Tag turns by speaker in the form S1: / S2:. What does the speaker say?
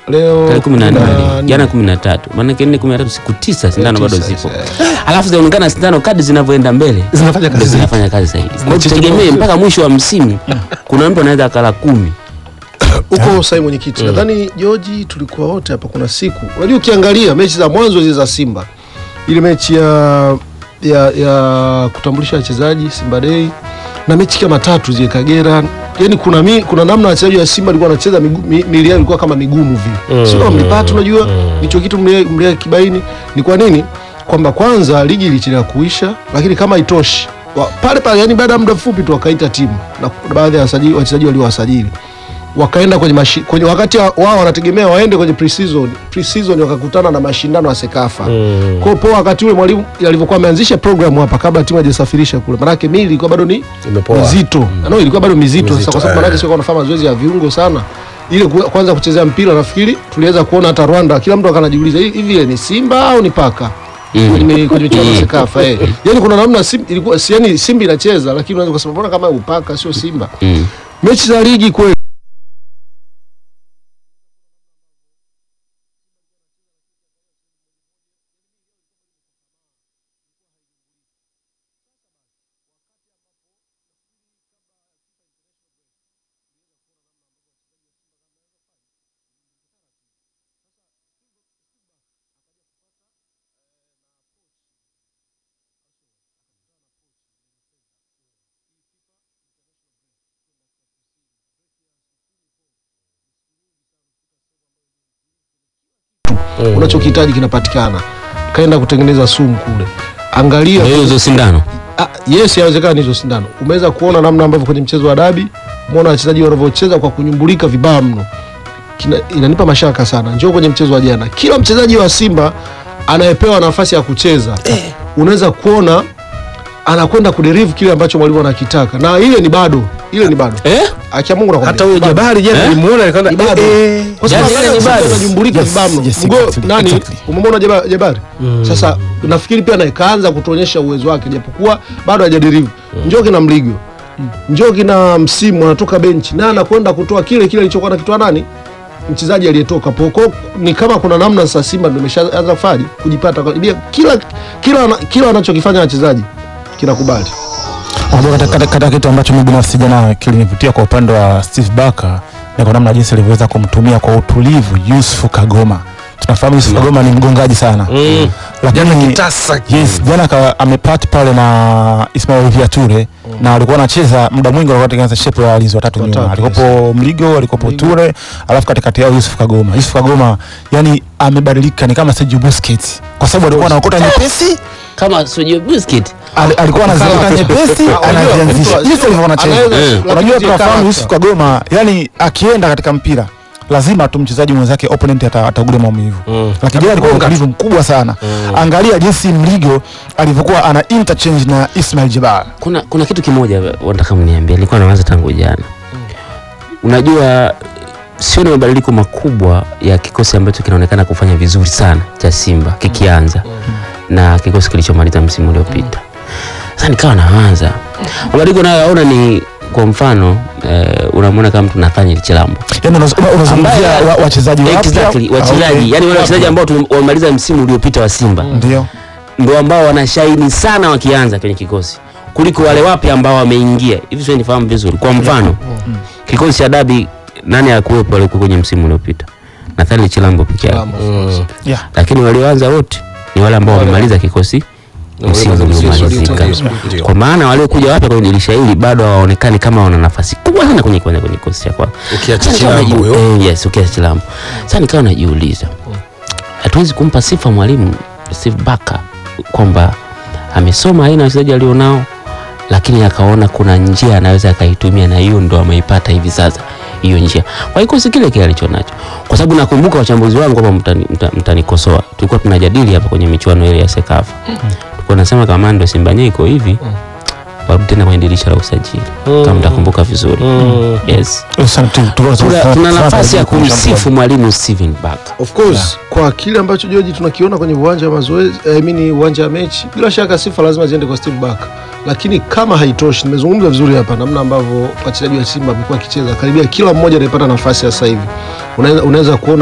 S1: leo
S2: tarehe kumi na
S1: kumi
S2: nane
S1: na
S2: jana kumi na tatu maanake nne kumi na tatu siku tisa sindano bado
S1: tisa,
S2: zipo
S1: eh.
S2: alafu zinaonekana sindano kadi zinavyoenda mbele
S3: Zinafanya kazi
S2: ndio
S3: zaidi.
S2: zinafanya kazi zaidi Kwa hiyo tutegemee mpaka mwisho wa msimu kuna mtu anaweza akala kumi
S1: huko sahi mwenyekiti nadhani Joji tulikuwa wote hapa kuna siku unajua ukiangalia mechi za mwanzo zile za Simba ile mechi ya ya, ya kutambulisha wachezaji Simba Day na mechi kama tatu zile Kagera yani kuna mi, kuna namna wachezaji wa Simba walikuwa wanacheza migu- mi- miili yao ilikuwa kama migumu vile mm. sio mlipata unajua hicho kitu mlia, mlia kibaini ni kwa nini kwamba kwanza ligi ilichelewa kuisha lakini kama itoshi wa- pale pale yani baada ya muda mfupi tu wakaita timu na baadhi ya wachezaji wachezaji waliowasajili wakaenda kwenye, mashi, kwenye wakati wa- wao wanategemea waende kwenye pre-season pre-season wakakutana na mashindano ya Sekafa mm. kwa hiyo poa wakati ule mwalimu alivyokuwa ameanzisha program hapa kabla timu haijasafirisha kule manake mili ilikuwa bado ni
S4: Imepoa.
S1: mizito mm. no, ilikuwa bado mizito, sasa
S4: Mizito,
S1: kwa sababu
S4: eh.
S1: manake sio wanafanya mazoezi ya viungo sana ile ku- kwanza kuchezea mpira nafikiri tuliweza kuona hata Rwanda kila mtu akanajiuliza "Hi- hivi ile ni Simba au ni paka kwenye kwenye michezo ya Sekafa eh. Yani kuna namna Simba ilikuwa si- yani Simba inacheza lakini unaweza kusema mbona kama upaka sio Simba.
S2: Mm.
S1: Mechi za ligi kweli unachokihitaji kinapatikana. Kaenda kutengeneza sumu kule. Angalia
S2: Ndio hizo sindano
S1: Ah, yes, yawezekana hizo sindano. Umeweza kuona namna ambavyo kwenye mchezo wa dabi, umeona wachezaji wanavyocheza kwa kunyumbulika vibaya mno. Kina, inanipa mashaka sana. Njoo kwenye mchezo wa jana, kila mchezaji wa Simba anayepewa nafasi ya kucheza unaweza kuona anakwenda kuderive kile ambacho mwalimu anakitaka, na ile ni bado, ile ni bado
S2: eh?
S1: akia Mungu nakwambia.
S4: hata huyo
S1: Bado.
S4: Jabari jana
S2: Eh?
S4: nilimuona
S1: Ni bado.
S4: nikaona eh,
S1: Kwa sababu
S2: Jana
S1: wale
S2: ni bado.
S1: wanajumbulika
S3: Yes,
S1: vibaya mno.
S3: yes,
S1: Mgo-
S3: exactly,
S1: nani
S3: exactly.
S1: umemwona Jaba- Jabari sasa nafikiri pia naye kaanza kutuonyesha uwezo wake japokuwa bado hajaderive njoo kina Mligo njoo kina msimu anatoka benchi na anakwenda kutoa kile kile alichokuwa nakitoa nani mchezaji aliyetoka poko ni kama kuna namna sasa Simba ndio imeshaanza fari kujipata kwa- bia- kila kila kila wanachokifanya wachezaji kinakubali
S3: Unajua katika, katika, katika kitu ambacho mimi binafsi jana kilinivutia kwa upande wa Steve Barker ni kwa namna jinsi alivyoweza kumtumia kwa utulivu Yusuf Kagoma. Tunafahamu Yusuf Kagoma ni mgongaji sana.
S4: Mm.
S3: Lakini
S4: Jana kitasa
S3: Yes, jana ka- amepati pale na Ismail Viature na walikuwa wanacheza muda mwingi walikuwa watengeneza shape ya walinzi watatu nyuma.
S1: Watatu,
S3: Alikuwepo Mligo, alikuwepo Ture, alafu katikati yao Yusuf Kagoma. Yusuf Kagoma yani amebadilika ni kama Sergio Busquets kwa sababu alikuwa anaokota nyepesi
S2: kama Sergio Busquets
S3: Ali- alikuwa anaziweka
S1: Kala-
S3: nyepesi
S1: Ah, unajua,
S3: anazianzisha
S1: mtu-
S3: jinsi alivyokuwa anacheza.
S1: anaweza-
S2: Eh.
S1: lakini
S3: Unajua
S1: zile
S3: tunafahamu
S1: character.
S3: Yusuf Kagoma yani akienda katika mpira lazima tu mchezaji mwenzake opponent ata- ataugulia maumivu
S4: Mm.
S3: lakini jana alikuwa na utulivu mkubwa sana angalia jinsi Mligo alivyokuwa ana interchange na Ismail Jabbar
S2: kuna kuna kitu kimoja wanataka mniambie, nilikuwa nawaza tangu jana. Unajua, sio ni mabadiliko makubwa ya kikosi ambacho kinaonekana kufanya vizuri sana cha Simba kikianza na kikosi kilichomaliza msimu uliopita. Sasa nikawa nawaza mabadiliko nayoyaona ni kwa mfano eh, unamwona kama mtu Nathaniel Chilambo
S3: yani unaz- una- unazungumzia
S2: Ambaye-
S3: wa- wachezaji wapya
S2: exactly, wachezaji
S3: Okay.
S2: yani wale wachezaji ambao tum- wamemaliza msimu uliopita wa Simba
S3: ndio
S2: ndio ambao wanashaini sana wakianza kwenye kikosi kuliko wale wapya ambao wameingia hivi. Sio nifahamu vizuri. Kwa mfano kikosi cha dabi, nani akuwepo alikuwa kwenye msimu uliopita? Nathaniel Chilambo peke yake,
S4: Mm.
S3: yeah
S2: lakini walioanza wote ni wale ambao wamemaliza kikosi msimu uliomalizika.
S4: Ndio.
S2: Kwa maana waliokuja wapya kwenye dirisha hili bado hawaonekani kama wana nafasi kubwa sana kwenye kwanza kwenye kikosi cha kwanza.
S4: Ukiacha
S2: Sasa nikawa
S4: Chilambo
S2: naji-
S4: huyo.
S2: eh, yes, ukiacha Chilambo. Sasa nikawa najiuliza hatuwezi kumpa sifa mwalimu Steve Barker kwamba amesoma aina ya wachezaji alionao, lakini akaona kuna njia anaweza akaitumia, na hiyo ndo ameipata hivi sasa hiyo njia kwa kikosi kile kile alicho nacho, kwa sababu nakumbuka wachambuzi wangu hapa mtani- mta- mtanikosoa, tulikuwa tunajadili hapa kwenye michuano ile ya Sekafa, tulikuwa nasema kama ndo Simba yenyewe iko hivi, warudi tena kwenye dirisha la usajili, kama mtakumbuka vizuri.
S4: Mm.
S2: Yes,
S3: Sana tu- tu-
S2: tuna,
S3: tu-
S2: tuna
S3: tu-
S2: nafasi ya
S3: tu-
S2: kumsifu mwalimu Steven Barker.
S1: Of course kwa kile ambacho George tunakiona kwenye uwanja wa mazoezi I mean uwanja wa mechi, bila shaka sifa lazima ziende kwa Steve Barker, lakini kama haitoshi, nimezungumza vizuri hapa namna ambavyo wachezaji wa Simba wamekuwa wakicheza, karibia kila mmoja anayepata nafasi ya sasa hivi unaweza unaweza kuona